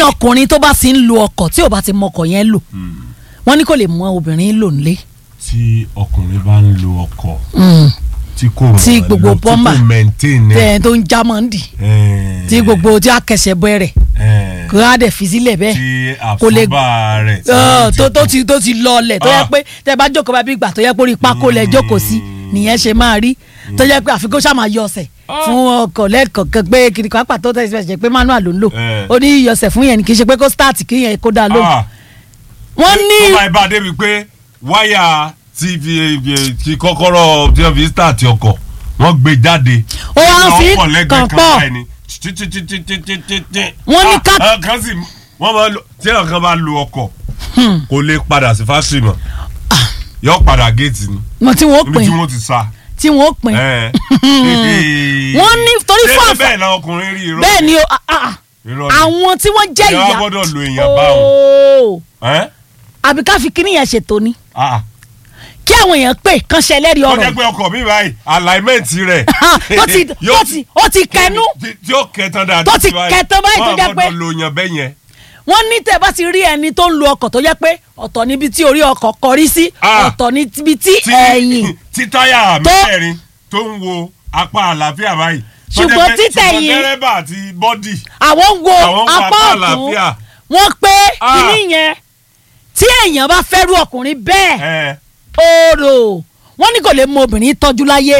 ọkùnrin tó bá sì ń lo ọkọ̀ tí ò bá ti mọ ọkọ̀ yẹn lò wọ́n ní kò lè mọ obìnrin lò nílé. tí ọkùnrin bá ń lo ọkọ̀ Mm. tí kò Tí mọ̀ gbogbo lò, tí plumber kò maintain ẹ̀. tẹ̀ tó ń já mọ́ ń dì Eh, tí gbogbo tí a kẹsẹ̀ bẹ̀rẹ̀ eh, kó a dẹ̀ fi sílẹ̀ bẹ́ẹ̀ tí kò lè- àfọ́bà rẹ̀ tí Ọ̀, ó tó tó ti tó ti lọlẹ̀ tó yẹ Ah. pé tẹ bá jókòó bá bí ìgbà tó yẹ pé orí pákó lẹ jókòó sí nìyẹn ṣe máa rí tó yẹ pé àfikún ṣáà máa yọ ọsẹ̀ fún ọkọ̀ lẹ́ẹ̀kọ̀ọ̀kan pé kiri kan pàtó tẹ̀sí ṣe pé manual ló ń lò Eh. ó ní yọsẹ̀ fún yẹn ni kì í ṣe pé kó start kí yẹn kó dáa lóhùn Ah, wọ́n ní tó bá ibà débi pé wáyà tv ti kọ́kọ́rọ́ tí wọ́n fi start ọkọ̀ wọ́n gbé jáde. Ó wá Nínú fi ọkọ̀ lẹ́gbẹ̀ẹ́ kàn kan pọ̀. báyìí ni. Títítítítítítí. Wọ́n ní ká- Ah, ah, kan sì wọ́n máa lo tí àwọn kan bá lo ọkọ̀ kò lè padà sí fásitì mọ́ yọ padà géètì ni mọ̀ tí wọ́n níbi pín tí wọ́n ti sá. tí wọ́n pín Eh. Wọ́n ní torí Ṣé fún àfà- bẹ́ẹ̀ náà ọkùnrin rí irọ́ bẹ́ẹ̀ ni o ah, ah, irọ́ ni. àwọn tí wọ́n jẹ́ Ìyá ìyá gbọ́dọ̀ lo èèyàn báwọn. Ooo. Ẹ́? àbí ká fi kíní yẹn ṣètò ni Ah, kí àwọn èèyàn pè kán ṣe ẹlẹ́rìí ó ọ̀rọ̀ jẹ́ pé ọkọ̀ mi báyìí alignment rẹ̀ tó ti tó ti ó ti kẹnu tí- tí ó kẹtàn dáadáa Tó ti kẹtàn báyìí tó jẹ́ pé- wọ́n gbọ́dọ̀ lo yàn bẹ́ẹ̀ yẹn. wọ́n ní tẹ́ bá ti rí ẹni tó ń lo ọkọ̀ tó jẹ́ pé ọ̀tọ̀ níbi tí orí ọkọ̀ kọrí sí Ah. ọ̀tọ̀ níbi tí tí ẹ̀yìn tí táyà Tó- mẹ́rin tó ń wo apá àlàáfíà báyìí. tó jẹ́ Ṣùgbọ́n pé- títẹ̀yìn- ṣùgbọ́n dẹ́rẹ́bà àti bọ́dì. àwọn ń wo Àwọn ń wo apá apá ọ̀tún àlàáfíà. wọ́n pé Ah. kíní yẹn tí èèyàn bá fẹ́rù ọkùnrin bẹ́ẹ̀ ẹ oòrò wọ́n ní kò lè mọ obìnrin tọ́jú láyé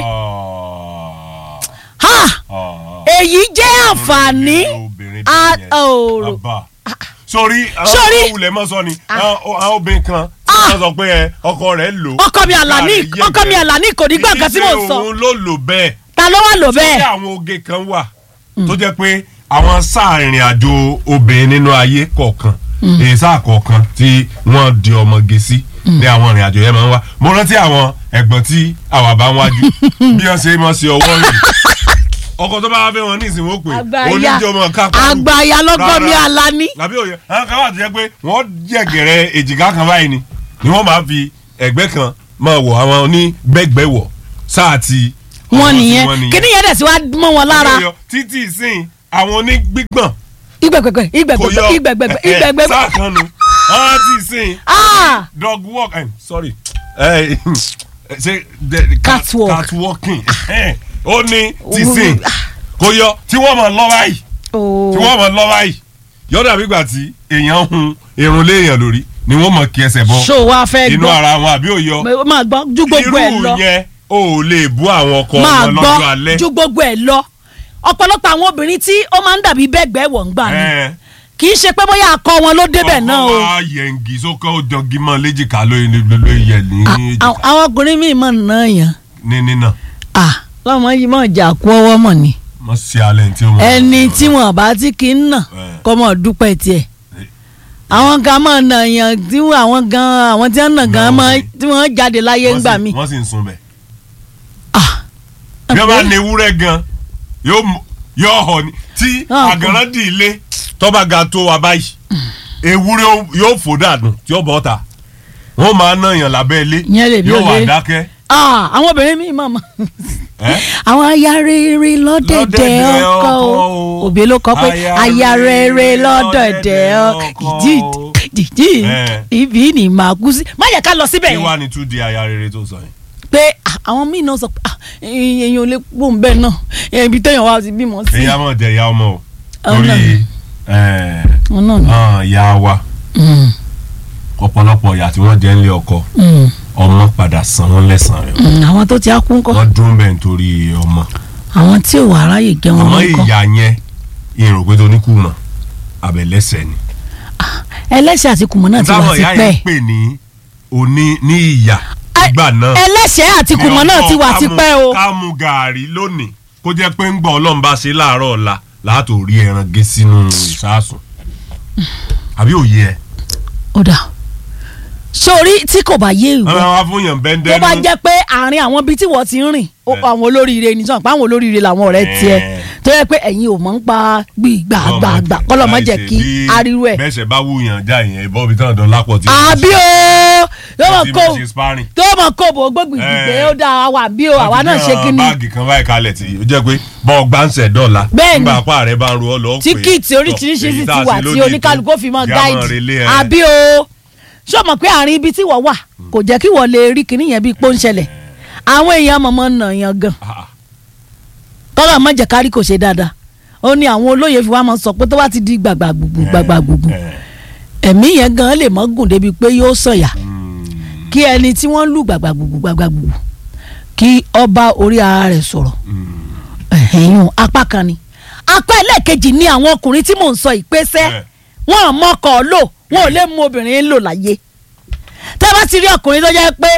ha èyí jẹ́ àǹfààní obìnrin a- bẹ́ẹ̀ yẹn. oòrò Bàbá. sórí Sórí. àwọn òwúlẹ̀ mọ́ sọ ni àwọn àwọn obìnrin kan tí Ah. wọ́n sọ pé ẹ, ọkọ rẹ̀ lò. ọkọ mi àlàní Ìyá rẹ̀ ọkọ mi yẹ̀gẹ̀. àlàní kò ní gbọ́ nǹkan tí mò ń Kì í sọ ṣe òun ló lò bẹ́ẹ̀. ta ló wà lò tí bẹ́ẹ̀ àwọn oge kan wà tó jẹ́ pé àwọn sáà ìrìn àjò obìnrin nínú ayé kọ̀ọ̀kan èyí sáà kọ̀ọ̀kan tí wọ́n di ọmọge sí ní àwọn ìrìn àjò yẹn máa ń wá mo rántí àwọn ẹ̀gbọ́n tí àwa bá ń wájú bí wọ́n ṣe máa ṣe ọwọ́ rìn ọkọ tó bá wá fẹ́ wọn ní ìsìn wọn pé àgbàyà oníjọmọ kápá àgbàyà lọ́gbọ́n mi àlàní làbí òye àwọn kan wà tó jẹ́ pé wọ́n jẹ̀gẹ̀rẹ̀ èjìká kan báyìí ni ni wọ́n máa fi ẹ̀gbẹ́ kan máa wọ̀ àwọn onígbẹ́gbẹ́wọ̀ sáà ti wọn àwọn tí nìyẹn wọ́n nìyẹn kíní yẹn dẹ̀ sí wá mọ́ wọn lára Yọ, títí ìsìn àwọn onígbígbọ̀n ìgbẹ̀gbẹ̀gbẹ̀ kò ìgbẹ̀gbẹ̀gbẹ̀ yọ ìgbẹ̀gbẹ̀gbẹ̀ ẹ, ẹ, ìgbẹ̀gbẹ̀gbẹ̀ sáà kan nu àwọn tí ìsìn ah dog walk eh, sorry eh, ṣe the- cat- Catwalk. catwalking eh, ó ní tí ìsìn kò yọ tí wọ́n mọ̀ lọ́ báyìí tí ooo wọ́n mọ̀ lọ́ báyìí yọ̀dà bígbà tí èèyàn hun irun léèyàn lórí ni wọ́n mọ̀ kí ẹsẹ̀ bọ́ ṣó wa fẹ́ inú gbọ́ ara wọn àbí òyọ máa gbọ́ ju gbogbo ẹ̀ lọ irú yẹn o ò lè bú àwọn ọkọ máa wọn gbọ́ lọ́jọ́ alẹ́ ju gbogbo ẹ̀ lọ ọ̀pọ̀lọpọ̀ àwọn obìnrin tí ó máa ń dàbí bẹ́gbẹ́ wọ̀ ń gbà ni Eh, kì í ṣe pé bóyá akọ wọn ló débẹ̀ náà o ọkọ wa yẹngi sókè ó jọgí mọ́ léjìká lóye lóye yẹ ní èjìká À- àwọn ọkùnrin míì mọ̀ náà yàn ní nínà ah lọ́mọ yìí mọ̀ jà kú ọwọ́ mọ̀ ni mọ sí alẹ́ tí ó mọ. ẹni tí wọn bá ti kì í nà Eh. kọ́ mọ̀ dúpẹ́ tiẹ̀ àwọn kan mọ̀ nà yàn tí wọn- àwọn gan àwọn tí wọ́n nà gan Náà mọ̀ wọ́n sì- tí wọ́n jáde láyé Wọ́n ńgbà sì- mí. wọ́n sì ń sun bẹ̀. ah bí wọ́n bá ní ewúrẹ́ gan yóò mú- yóò họ ni tí Ah, kò- àgàrán dì í lé tọ́ba ga tó wa báyìí ewúrẹ́ ó- yóò fò dànù tí ó bọ́ ta wọ́n máa ná yàn lábẹ́ ilé Ìyẹn lè bí yóò wà olè. dákẹ́. ah àwọn obìnrin míì mọ̀ mọ̀ Eh? àwọn aya rere lọ́dẹ̀dẹ̀ Lọ́dẹ̀dẹ̀ ọkọ ọkọ o o. òbí ló kọ pé Aya aya rere rere lọ́dẹ̀dẹ̀ lọ́dẹ̀dẹ̀ ọkọ ọkọ ìdí o. ìdí Eh. ibi ni màá kú sí. má yẹ ká lọ síbẹ̀ kí yẹn wàá ní tún di aya rere tó sọ yẹn. pé ah, àwọn míì náà sọ pé ah, èèyàn ò lè pò ń bẹ́ẹ̀ náà eh, ibi téèyàn wá ti bímọ sí. èyí á mọ̀ jẹ́ ìyá ọmọ o Ọ̀nà. torí ẹ̀, wọn náà ni. hàn ìyá wa Mm, ọ̀pọ̀lọpọ̀ ìyá tí wọ́n jẹ́ ńlé ọkọ mm, ọmọ padà san wọ́n lẹ́sàn-án rẹ̀ mm, àwọn tó ti á kú ńkọ́ wọ́n dún bẹ́ẹ̀ nítorí ọmọ àwọn tí ò wá ráyè jẹ́ wọn àmọ́ ńkọ́ ìyá yẹn ìrò pé tó ní kùmọ̀ àbẹ̀lẹ́sẹ̀ ni. ẹlẹ́sẹ̀ àti kùmọ̀ náà ti wà táwọn sí ìyá pẹ́ yẹn ń pè ní òní ní ìyà Ẹ- ìgbà náà. ẹlẹ́sẹ̀ àti kùmọ̀ náà ti wà sí pẹ́ o. ká mu gàárì lónìí kó jẹ́ pé ń gbọ́ ọlọ́run bá ṣe láàárọ̀ ọ̀la láàtò rí ẹran gé sínú ìsásùn àbí òye ẹ. ó dà sórí tí kò bá yé ìwọ àwọn afúnyàn tó bẹ́ńdẹ́ bá jẹ́ pé àárín àwọn ibi tí wọ́n ti ń rìn ó pa àwọn olóríire ní sọ̀rọ̀ pé àwọn olóríire làwọn ọ̀rẹ́ tiẹ̀ Eh. tó yẹ pé ẹ̀yin ò mọ̀ ń pa gbìgbàgbàgbà kọ́lọ̀ má jẹ́ kí ariwo ẹ̀ bẹ́sẹ̀ bá wúyàn já ìyẹn ìbọn ibi tán dán lápọ̀ tí. àbí o tó mọ̀ tí kó mo ṣe sparring. tó mọ̀ kó bò gbógun ìdìgbé Eh. ó dáa wà bí o àwa náà ṣe kí ni báàgì kan báyìí kalẹ̀ tí ó jẹ́ pé bọ́ọ̀ gbáǹsẹ̀ dọ́là Bẹ́ẹ̀ni. nígbà apá rẹ̀ bá ń ro ọ lọ́ọ́ pé tíkìtì oríṣiríṣi sì ti wà tí oníkálukú ó fi mọ gáìdì gáìdì àbí o ṣé o mọ̀ pé àárín ibi tí wọ́n wà kò jẹ́ kí wọ́n lè rí kinní yẹn bíi pọ́ńṣẹlẹ̀ àwọn èèyàn mọ̀mọ́ nà yàn gan tọ́lá má jẹ́ kárí kò ṣe dáadáa ó ní àwọn olóyè fi wá máa sọ pé tó bá ti di gbàgbà gbùgbù gbàgbà gbùgbù ẹ̀mí yẹn gan lè mọ́ gùn débi pé yóò sọ̀yà kí ẹni tí wọ́n lù gbàgbà gbùgbù gbàgbà gbùgbù kí ọba orí ara rẹ̀ sọ̀rọ̀ ẹ̀hìn apá kan ni apá ẹlẹ́ẹ̀kejì ni àwọn ọkùnrin tí mò ń sọ ìpèsè Eh. wọn ò mọkọ̀ lò wọn ò lè mú obìnrin lò láyé tẹ́ bá ti rí ọkùnrin tó jẹ́ pé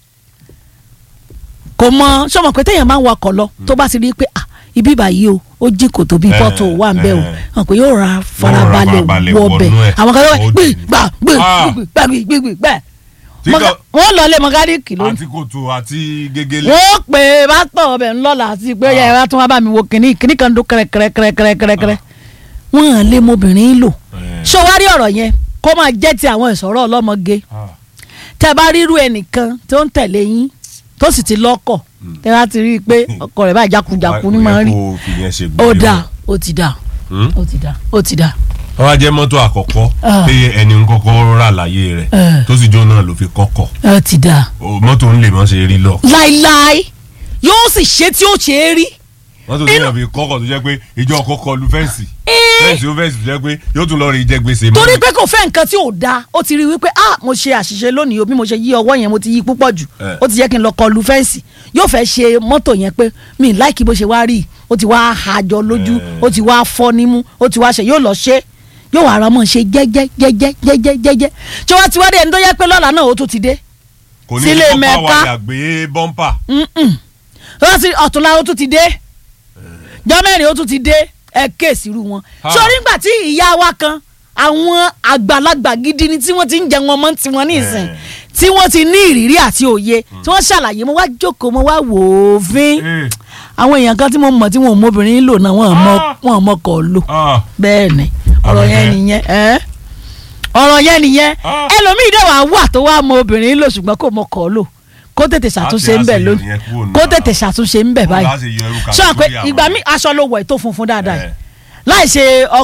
kò mọ sọmọ pé téèyàn máa ń wakọ̀ lọ tó bá ti rí pé ah ibi báyìí o ó jí kòtò bíi Eh, pọ́tò wà ń bẹ́ o eh. hàn pé yóò ra farabalẹ̀ farabalẹ̀ wọ bẹ̀ wọnú ẹ̀. àwọn kan tó wẹ̀ Ó gbé dì ní. gbà gbé Ah. gbé gbé gbé gbé gbé Tí Mọ̀gá- kò- wọ́n lọ lé mọ̀gádìkì lónìí àti kòtò àti gégélé. wọ́n pè é bá tọ̀ ọbẹ̀ ńlọ́la àti pé yẹ wá tún wá bá mi wo kìnní kìnní kan dún kẹrẹkẹrẹkẹrẹkẹrẹ wọ́n hàn lé mobìnrin lò Eh. ṣọwárí ọ̀rọ̀ yẹn kó máa jẹ́ ti àwọn ìsọ̀rọ̀ ọlọ́mọge Ah. tẹ́ bá rírú ẹnìkan tó ń tẹ̀lé yín tó sì ti lọ́kọ̀ tẹ́ bá ti rí i pé ọkọ rẹ̀ báyìí jákujàku ní máa ń rí Kò yẹ kó fi yẹn ṣe ó gbé dà wọn. ó ti dà Hmm? ó ti dà ó ti dà wọ́n wá jẹ́ mọ́tò àkọ́kọ́ Ah. pé ẹni ń kọ́kọ́ rà láyé rẹ̀ Eh. tó sì jó náà ló fi kọ́kọ̀ ó ti dà O, mọ́tò ń lè mọ́ ṣe rí lọ. láíláí yóò sì ṣe tí ó ṣe é rí mọ́tò tó yàn fi kọ́kọ̀ tó jẹ́ pé ìjọ kọ́kọ́ lu fẹ́ǹsì fẹ́ǹsì ó fẹ́ǹsì tó jẹ́ pé yóò tún lọ rí jẹ gbèsè mọ́. torí pé kò fẹ́ nǹkan tí ò da ó ti rí i wípé ah mo ṣe àṣìṣe lónìí o bí mo ṣe yí ọwọ́ yẹn mo ti yí púpọ̀ jù Eh. ó ti yẹ kí n lọ kọlu fẹ́ǹsì yóò fẹ́ ṣe mọ́tò yẹn pé mi láìkí bó ṣe wá rí i ó ti wá àjọ lójú Eh. ó ti wá fọ́ nímú ó ti wá ṣe yóò lọ ṣe yóò wá ara mọ̀ ṣe jẹ́jẹ́ jẹ́jẹ́ jẹ́jẹ́ jẹ́jẹ́ tí wọ́n ti wá dé ẹni tó yẹ pé lọ́la náà ó tún ti dé kò ní sílé kí mẹ́ka. bọ́mpà wà gbé bọ́mpà. Mm-mm. wọ́n ti ọ̀túnla ó tún ti dé jọ́mẹ́rin ó tún ti dé ẹ kéèsì irú wọn. Ah. sórí ńgbà tí ìyá wa kan àwọn àgbàlagbà gidi ni tí wọ́n ti ń jẹ wọn mọ́ tiwọn ní ìsìn Eh. tí wọ́n ti ní ìrírí àti òye tí wọ́n ṣàlàyé mo wá jókòó mo wá wò ó fín Eh. àwọn èèyàn kan tí mo mọ̀ tí wọn ò mọbìnrin lò náà wọn ò mọ Ah. wọn ò mọ kọ̀ lò Ah. bẹ́ẹ̀ ni ọ̀rọ̀ Àmọ́ yẹn ẹ- nìyẹn ẹ́ ọ̀rọ̀ yẹn nìyẹn Ah. ẹlòmíì dẹ̀ wá wà tó wá mọ obìnrin lò ṣùgbọ́n kò mọ kọ̀ lò kó tètè ṣàtúnṣe ń bẹ̀ àṣeyọrí lónìí yẹn kúrò nínú kó ara tètè wa. ṣàtúnṣe ń bẹ̀ Bó báyìí láṣẹ yọ irú sọ pé kàtígórì àwọn ìgbà yẹn. mi aṣọ ló wọ̀ ètò funfun dáadáa Eh. yìí láì ṣe